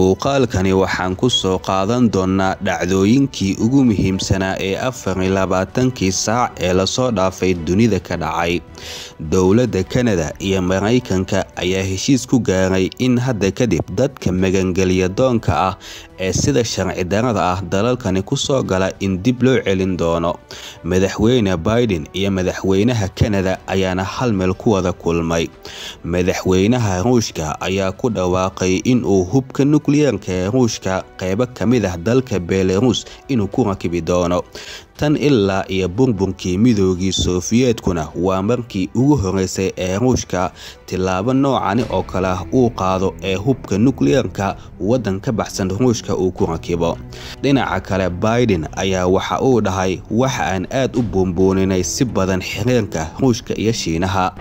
muuqaalkani waxaan ku soo qaadan doonnaa dhacdooyinkii ugu muhiimsanaa ee afar iyo labaatankii saac ee lasoo dhaafay dunida ka dhacay dowladda kanada iyo maraykanka ayaa heshiis ku gaaray in hadda kadib dadka magangelya doonka ah ee sida sharci darada ah dalalkani kusoo gala in dib loo celin doono madaxweyne biden iyo madaxweynaha kanada ayaana hal meel ku wada kulmay madaxweynaha ruushka ayaa ku dhawaaqay inuu hubka nukliyeerka ee ruushka qeybo ka mid ah dalka belarus inuu ku rakibi doono tan ilaa iyo burburkii midoogii sofiyeetkuna waa markii ugu horeysay ee ruushka tilaabo noocani oo kale ah uu qaado ee hubka nukliyeerka waddan ka baxsan ruushka uu ku rakibo dhinaca kale biden ayaa waxa uu dhahay waxa aan aad u buunbuuninay si badan xiriirka ruushka iyo shiinaha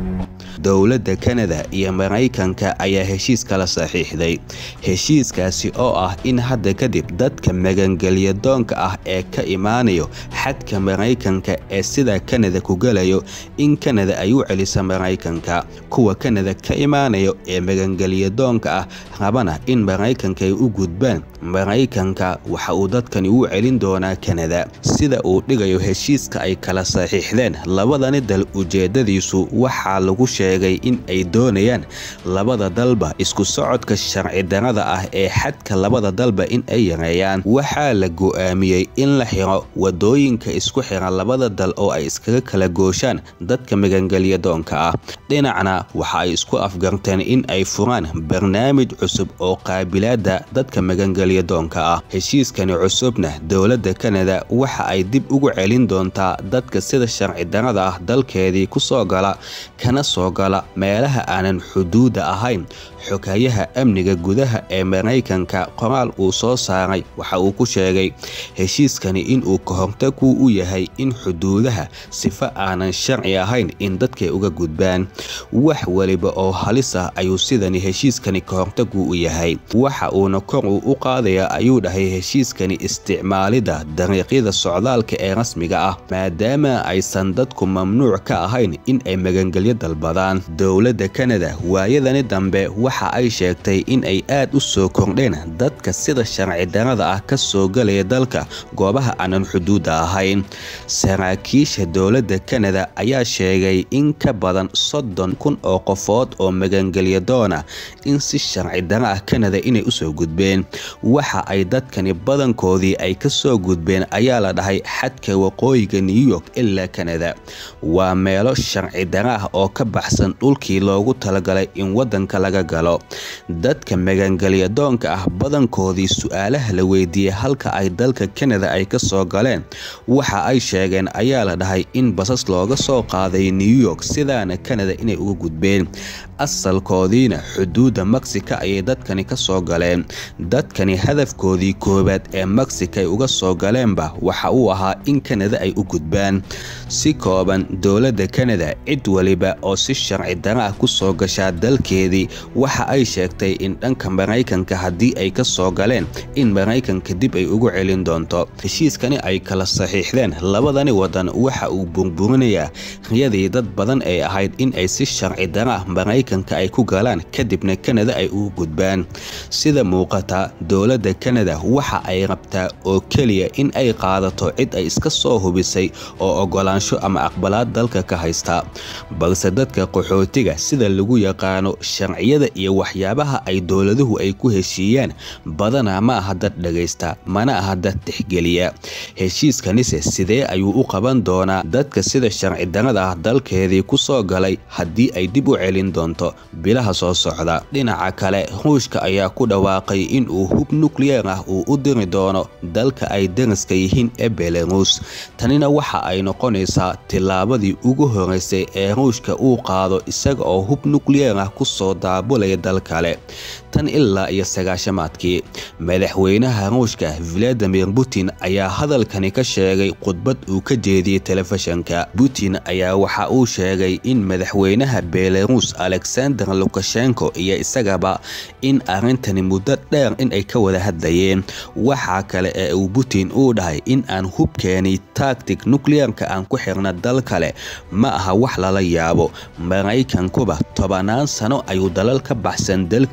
dowladda kanada iyo maraykanka ayaa heshiis kala saxiixday heshiiskaasi oo ah in hadda kadib dadka magangelya doonka ah ee ka imaanayo xadka maraykanka ee sida kanada ku galayo in kanada ay u celisa maraykanka kuwa kanada ka imaanayo ee magangelya doonka ah rabana in maraykanka ay u gudbaan maraykanka waxa uu dadkani u celin doonaa kanada sida uu dhigayo heshiiska ay kala saxiixdeen labadani dal ujeedadiisu waxaa lagu sheegay in ay doonayaan labada dalba isku socodka sharci darada ah ee xadka labada dalba in ay yareeyaan waxaa la go'aamiyey in la xiro wadooyinka isku xira labada dal oo ay iskaga kala gooshaan dadka magangelya doonka ah dhinacna waxa ay isku afgarteen in ay furaan barnaamij cusub oo qaabilaada dadka magangelya doonka ah heshiiskani cusubna dowladda kanada waxa ay dib ugu celin doontaa dadka sida sharci darada ah dalkeedii kusoo gala kana soo gala meelaha aanan xuduuda ahayn xogayaha amniga gudaha ee maraykanka qoraal uu soo saaray waxa uu ku sheegay heshiiskani inuu ka hortaguu u yahay in xuduudaha sifo aanan sharci ahayn in dadkay uga gudbaan wax weliba oo halis ah ayuu sidani heshiiskani ka hortaguu u yahay waxa uuna kor uu u qaadaya ayuu dhahay heshiiskani isticmaalida dariiqyada socdaalka ee rasmiga ah maadaama aysan dadku mamnuuc ka ahayn in ay magangelyo dalbadaan dowladda kanada waayadani dambe waxa ay sheegtay in ay aad u soo kordheen dadka sida sharci darada ah ka soo galaya dalka goobaha aanan xuduudda ahayn saraakiisha dowladda kanada ayaa sheegay in ka badan soddon kun oo qofood oo magangelya doona in si sharci dara ah kanada inay usoo gudbeen waxa ay dadkani badankoodii ay ka soo gudbeen ayaa la dhahay xadka waqooyiga new york ilaa kanada waa meelo sharci dara ah oo ka baxsan dhulkii loogu talagalay in waddanka laga galo dadka magangelya doonka ah badankoodii su-aalaha la weydiiyey halka ay dalka kanada ay ka soo galeen waxa ay sheegeen ayaa la dhahay in basas looga soo qaaday new york sidaana kanada inay uga gudbeen asalkoodiina xuduudda mexica ayay dadkani ka soo galeen dadkani hadafkoodii koowaad ee mexica ay uga soo galeenba waxa uu ahaa in kanada ay u gudbaan si kooban dowladda kanada cid weliba oo si sharci dara ah kusoo gashaa dalkeedii waxa ay sheegtay in dhanka maraykanka haddii ay ka soo galeen in maraykanka dib ay ugu celin doonto heshiiskani ay kala saxiixdeen labadani wadan waxa uu burburinayaa riyadii dad badan ee ahayd in ay si sharci dara ah maraykanka ay ku galaan kadibna kanada ay ugu gudbaan sida muuqata dowladda kanada waxa ay rabtaa oo keliya in ay qaadato cid ay iska soo hubisay oo ogolaansho ama aqbalaad dalka ka haysta balse dadka qaxootiga sida lagu yaqaano sharciyada iyo waxyaabaha ay dowladuhu ay ku heshiiyaan badanaa ma aha dad dhagaysta mana aha dad tixgeliya heshiiskanise sidee ayuu u qaban doonaa dadka sida sharci darada ah dalkeedii kusoo galay haddii ay dib u celin doonto bilaha soo socda dhinaca kale ruushka ayaa ku dhawaaqay inuu hub nukliyeer ah uu u diri doono dalka ay dariska yihiin ee belarus tanina waxa ay noqonaysaa tillaabadii ugu horeysay ee ruushka uu qaado isaga oo hub nukliyeer ah kusoo daabulaya dal kale tan ilaa iyo sagaashamaadkii madaxweynaha ruushka valadimir putin ayaa hadalkani ka sheegay khudbad uu ka jeediyey telefishanka putin ayaa waxa uu sheegay in madaxweynaha belarus alexander lukashenko iyo isagaba in arrintani muddo dheer in ay ka wada hadlayeen waxaa kale ee uu putin uu dhahay in aan hubkeeni tactic nukliyeerka aan ku xirna dal kale ma aha wax lala yaabo maraykankuba tobanaan sano ayuu dalal ka baxsan dalkiisii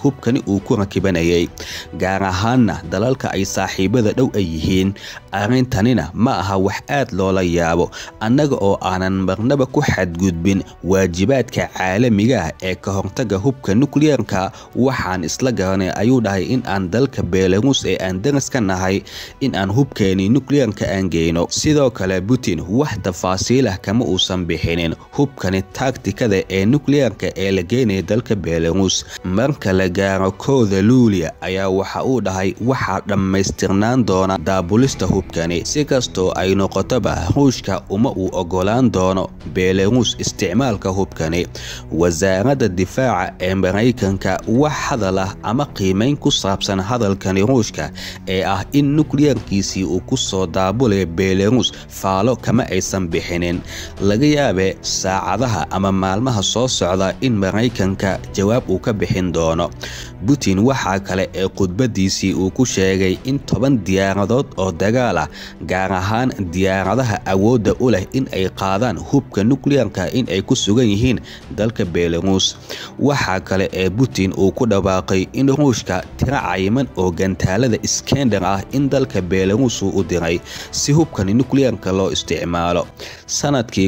hubkani uu ku rakibanayay gaar ahaanna dalalka ay saaxiibada dhow ay yihiin arrintanina ma aha wax aad loola yaabo annaga oo aanan marnaba ku xadgudbin waajibaadka caalamiga ah ee ka hortaga hubka nukliyeerka waxaan isla garanay ayuu dhahay in aan dalka belarus ee aan daras ka nahay in aan hubkeeni nukliyeerka aan geyno sidoo kale putin wax tafaasiilah kama uusan bixinin hubkani taagtikada ee nukliyeerka ee la geynaya dalka belarus marka la gaaro kooda luuliya ayaa waxa uu dhahay waxaa dhammaystirnaan doona daabulista hubkani si kastoo ay noqotoba ruushka uma uu ogolaan doono belarus isticmaalka hubkani wasaaradda difaaca ee maraykanka wax hadal ah ama qiimayn ku saabsan hadalkani ruushka ee ah in nukliyeerkiisii uu ku soo daabulaya belarus faalo kama aysan bixinin laga yaabe saacadaha ama maalmaha soo socda in maraykanka jawaab uu ka bixin doono putin waxaa kale ee khudbadiisii uu ku sheegay in toban diyaaradood oo dagaal ah gaar ahaan diyaaradaha awoodda u leh in ay qaadaan hubka nukliyeerka in ay ku sugan yihiin dalka belarus waxaa kale ee putin uu ku dhawaaqay in ruushka tiro cayiman oo gantaalada skender ah in dalka belarus uu u diray si hubkani nukliyeerka loo isticmaalo sanadkii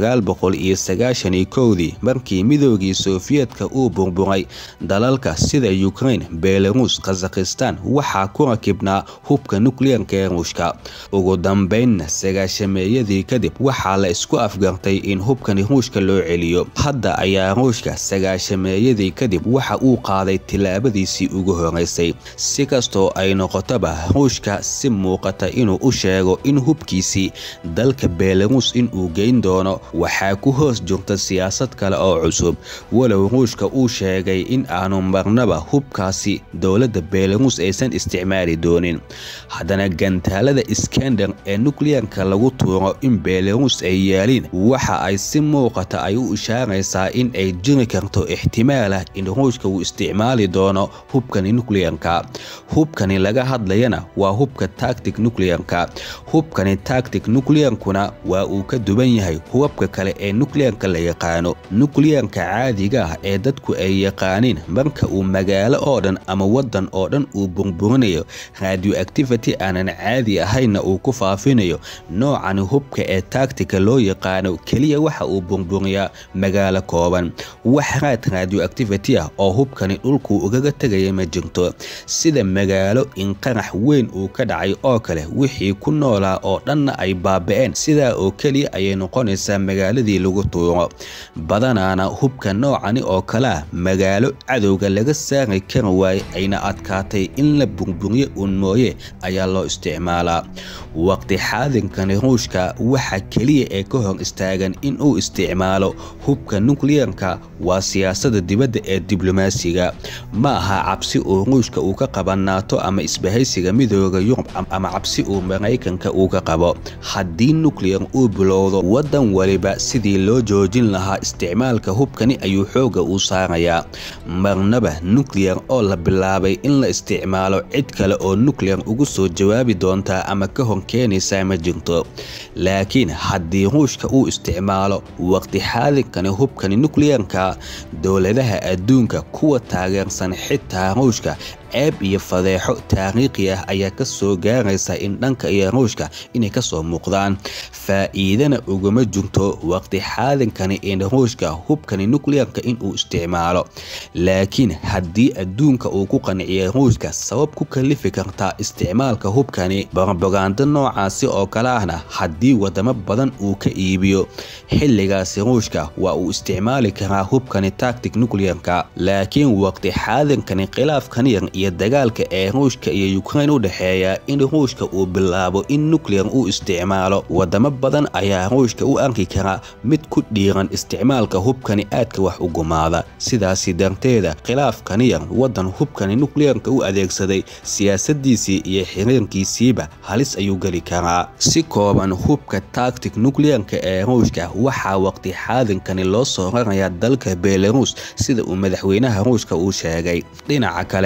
dii markii midoogii sofiyeetka uu burburay dalalka sida ukraine belarus kazakhistan waxaa ku rakibnaa hubka nukliyeerka ee ruushka ugu dambeynna sagaashameeyadii kadib waxaa la isku afgartay in hubkani ruushka loo celiyo hadda ayaa ruushka sagaashameeyadii kadib waxa uu qaaday tilaabadiisii ugu horeysay si kastoo ay noqotoba ruushka si muuqata inuu u sheego in hubkiisii dalka belarus inuu geyn doono waxaa ku hoos jirta siyaasad kale oo cusub walow ruushka uu sheegay in aanu marnaba hubkaasi dowladda belarus aysan isticmaali doonin haddana gantaalada skender ee nukliyeerka lagu tuuro in belarus ay yaaliin waxa ay si muuqata ay u ishaaraysaa in ay jiri karto ixtimaal ah in ruushka uu isticmaali doono hubkani nukliyeerka hubkani laga hadlayana waa hubka tactic nukliyeerka hubkani tactic nukliyeerkuna waa uu ka duwan yahay hubabka kale ee nukliyeerka la yaqaano nukliyeerka caadiga ah ee dadku ay yaqaaniin marka uu magaalo oo dhan ama waddan oo dhan uu burburinayo radioactivity aanan caadi ahaynna uu ku faafinayo noocani hubka ee tactica loo yaqaano keliya waxa uu burburiyaa magaalo kooban wax raad radioactivity ah oo hubkani dhulkuu ugaga tegaya ma jirto sida magaalo in qarax weyn uu ka dhacay oo kale wixii ku noolaa oo dhanna ay baaba'een sidaa oo keliya ayay noqonaysaa magaaladii lagu tuuro badanaana hubka noocani oo kale ah magaalo cadowga laga saari kari waaye ayna adkaatay in la burburiyo uun mooye ayaa loo isticmaalaa waqti xaadinkani ruushka waxa keliya ee ka hor istaagan in uu isticmaalo hubka nukliyeerka waa siyaasada dibadda ee diblomaasiga ma aha cabsi uu ruushka uu ka qaba naato ama isbahaysiga midooda yurub ama cabsi uu maraykanka uu ka qabo haddii nukliyer uu bilowdo waddan waliba sidii loo joojin lahaa isticmaalka hubkani ayuu xoogga uu saarayaa marnaba nukliyer oo la bilaabay in la isticmaalo cid kale oo nukliyer ugu soo jawaabi doontaa ama ka hor keenaysaa ma jirto laakiin haddii ruushka uu isticmaalo waqti xaadinkani hubkani nukliyeerka dowladaha adduunka kuwa taageersan xitaa ruushka ceeb iyo fadeexo taariikhi ah ayaa ka soo gaaraysa in dhanka iyo ruushka inay ka soo muuqdaan faa'iidana uguma jirto waqti xaadinkani in ruushka hubkani nukliyeerka inuu isticmaalo laakiin haddii adduunka uu ku qanciyay ruushka sabab ku kalifi karta isticmaalka hubkani barbagando noocaasi oo kale ahna haddii wadamo badan uu ka iibiyo xilligaasi ruushka waa uu isticmaali karaa hubkani tactic nukliyeerka laakiin waqti xaadinkani khilaafkan yar iyo dagaalka ee ruushka iyo ukrain u dhexeeya in ruushka uu bilaabo in nukliyer uu isticmaalo wadamo badan ayaa ruushka u arki kara mid ku dhiiran isticmaalka hubkani aadka wax u gumaada sidaasi darteeda khilaafkani yar waddan hubkani nukliyerka u adeegsaday siyaasadiisii iyo xiriirkiisiiba halis ayuu geli karaa si kooban hubka tactic nukliyerka ee ruushka waxaa waqti xaadinkani loo soo rarayaa dalka belarus sida uu madaxweynaha ruushka uu sheegay dhinaca kale kulan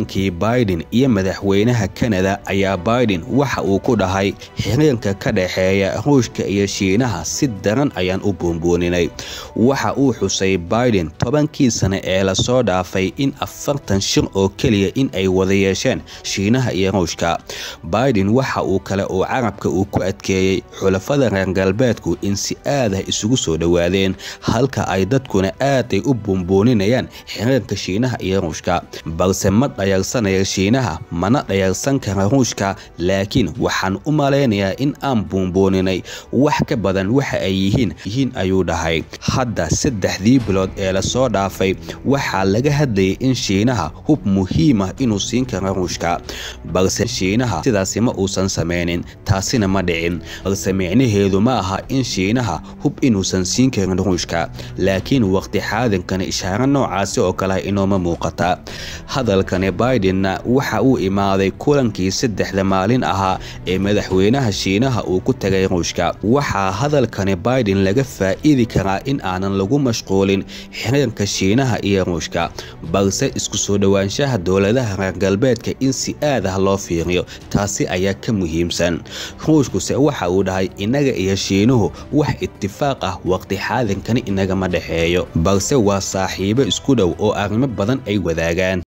kulankii biden iyo madaxweynaha kanada ayaa biden waxa uu ku dhahay xiriirka ka dhexeeya ruushka iyo shiinaha si daran ayaan u buunbuuninay waxa uu xusay biden tobankii sane ee lasoo dhaafay in afartan shir oo keliya in ay wada yeesheen shiinaha iyo ruushka biden waxa uu kale uu carabka uu ku adkeeyey xulafada reer galbeedku in si aadah isugu soo dhowaadeen halka ay dadkuna aaday u buunbuuninayaan xiriirka shiinaha iyo ruushka balse ma dhayalsanaya shiinaha mana dhayalsan kara ruushka laakiin waxaan u malaynayaa in aan buunbuuninay wax ka badan waxa ay yihiin yihiin ayuu dhahay hadda saddexdii bilood ee lasoo dhaafay waxaa laga hadlayay in shiinaha hub muhiimah inuu siin karo ruushka balse shiinaha sidaasi ma uusan samaynin taasina ma dhicin balse micnaheedu ma aha in shiinaha hub inuusan siin karin ruushka laakiin waqti xaadinkani ishaaro noocaasi oo kale inooma muuqata hadalkani bidenna waxa uu imaaday kulankii saddexda maalin ahaa ee madaxweynaha shiinaha uu ku tagay ruushka waxaa hadalkani biden laga faa'iidi karaa in aanan lagu mashquulin xiriirka shiinaha iyo ruushka balse isku soo dhowaanshaha dowladaha reer galbeedka in si aad ah loo fiiriyo taasi ayaa ka muhiimsan ruushkuse waxa uu dhahay innaga iyo shiinuhu wax itifaaq ah waqti xaadinkani inagama dhexeeyo balse waa saaxiibo isku dhow oo arrimo badan ay wadaagaan